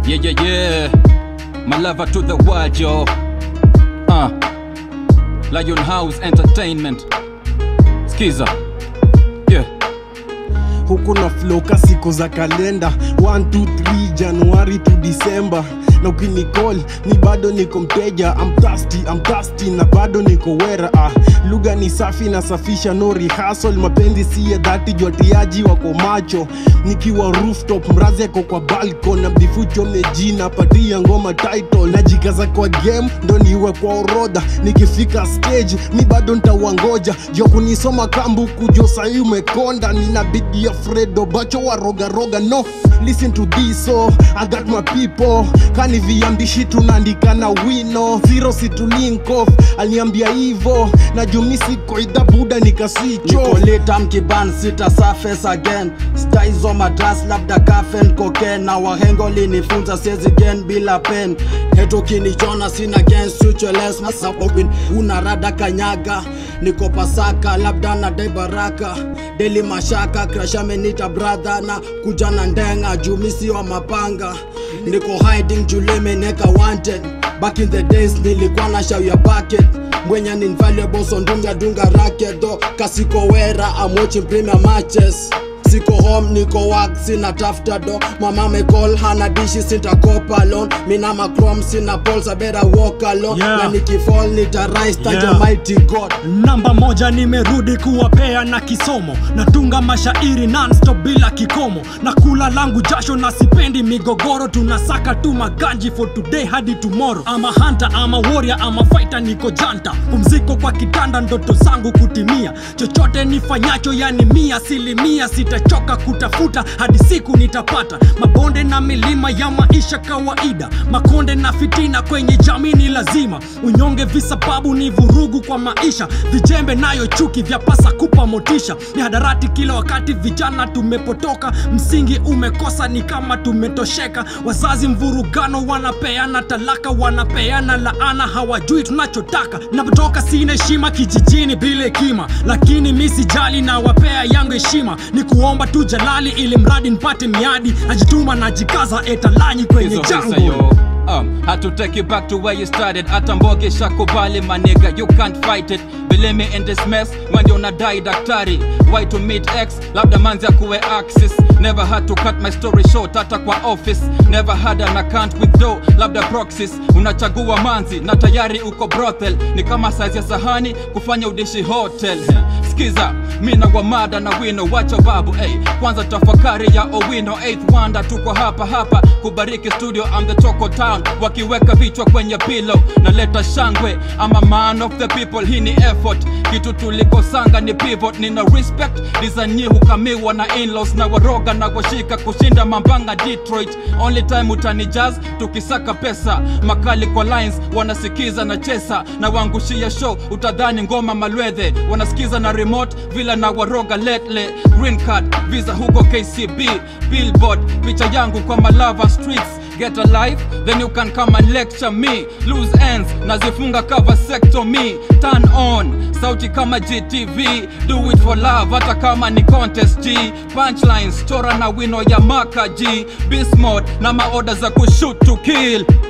Yeah, yeah, yeah. My lover to the world, yo. Uh. Lion House Entertainment. Skiza. Yeah. huku na floka siku za kalenda 1 2 3 januari to disemba na ukinicall ni bado niko mteja I'm thirsty, I'm thirsty na bado niko wera ah. lugha ni safi nasafisha no rehearsal mapenzi siye dhati jwatiaji wako macho nikiwa rooftop mrazi ako kwa balcon na mdifucho mejina patia ngoma title najikaza kwa game ndo niwe kwa orodha nikifika stage mi bado ntawangoja jo kunisoma kambu kujo sahi umekonda nina bidi ya fredo bacho wa roga roga no listen to this so i got my people kani viambishi tunaandika na wino zero situ link off aliniambia hivo na jumisi koidha buda nikasicho nikolita mkiban sita surface again staizo madras labda kafen cocaine na wahengo linifunza siezi gen bila pen heto kinichona sina gen sucheles masabobin una rada kanyaga niko pasaka labda na dai baraka deli mashaka krashamenita brother na kuja na ndenga jumisi wa mapanga niko hiding julemeneka wanted back in the days nilikuwa na shau ya bucket mwenye ni invaluable so ndunga dunga racket do kasiko wera I'm watching premier matches siko home niko work sina tafuta do mama me call hana dishi sitakopa alone mina macrom sina balls I better walk alone Yeah. na nikifall nita rise thank Yeah. the mighty god namba moja nimerudi kuwapea na kisomo natunga mashairi nonstop bila kikomo na kula langu jasho na sipendi migogoro tunasaka tu maganji for today hadi tomorrow ama hanta ama warrior ama fighter niko janta pumziko kwa kitanda ndoto zangu kutimia chochote nifanyacho yani mia asilimia sitachoka kutafuta hadi siku nitapata mabonde na milima ya maisha kawaida makonde na fitina kwenye jamii ni lazima unyonge visababu ni vurugu kwa maisha vijembe nayo chuki vyapasa kupa motisha ni hadarati kila wakati vijana tumepotoka msingi umekosa ni kama tumetosheka wazazi mvurugano wanapeana talaka wanapeana laana hawajui tunachotaka napotoka sina heshima kijijini bila hekima lakini mi sijali na wapea yangu heshima ni kuomba tu jalali ili mradi nipate miadi najituma najikaza etalanyi kwenye Hizo hisa jango yo Um, had to take you back to where you started hata mboge shakubali my nigga you can't fight it believe me in this mess when you're not die daktari why to meet x labda manzi akuwe axis never had to cut my story short hata kwa office never had an account with do labda proxies unachagua manzi na tayari uko brothel ni kama size ya sahani kufanya udishi hotel skiza mina gwamada na wino wacha babu hey. kwanza tafakari ya owino 8th wonder tuko hapa hapa kubariki studio I'm the Choco Town wakiweka vichwa kwenye pilo naleta shangwe ama man of the people hii ni effort kitu tulikosanga ni pivot nina respect dizanyi hukamiwa na inlaws na waroga na washika kushinda mambanga Detroit only time utani jazz tukisaka pesa makali kwa lines wanasikiza na chesa na wangushia show utadhani ngoma malwedhe wanasikiza na remote vila na waroga letle green card visa huko KCB billboard picha yangu kwa malava streets get a life then you can come and lecture me loose ends nazifunga cover sector me turn on sauti kama gtv do it for love hata kama ni contest g punchlines chora na wino ya maka g beast mode na maoda za kushoot to kill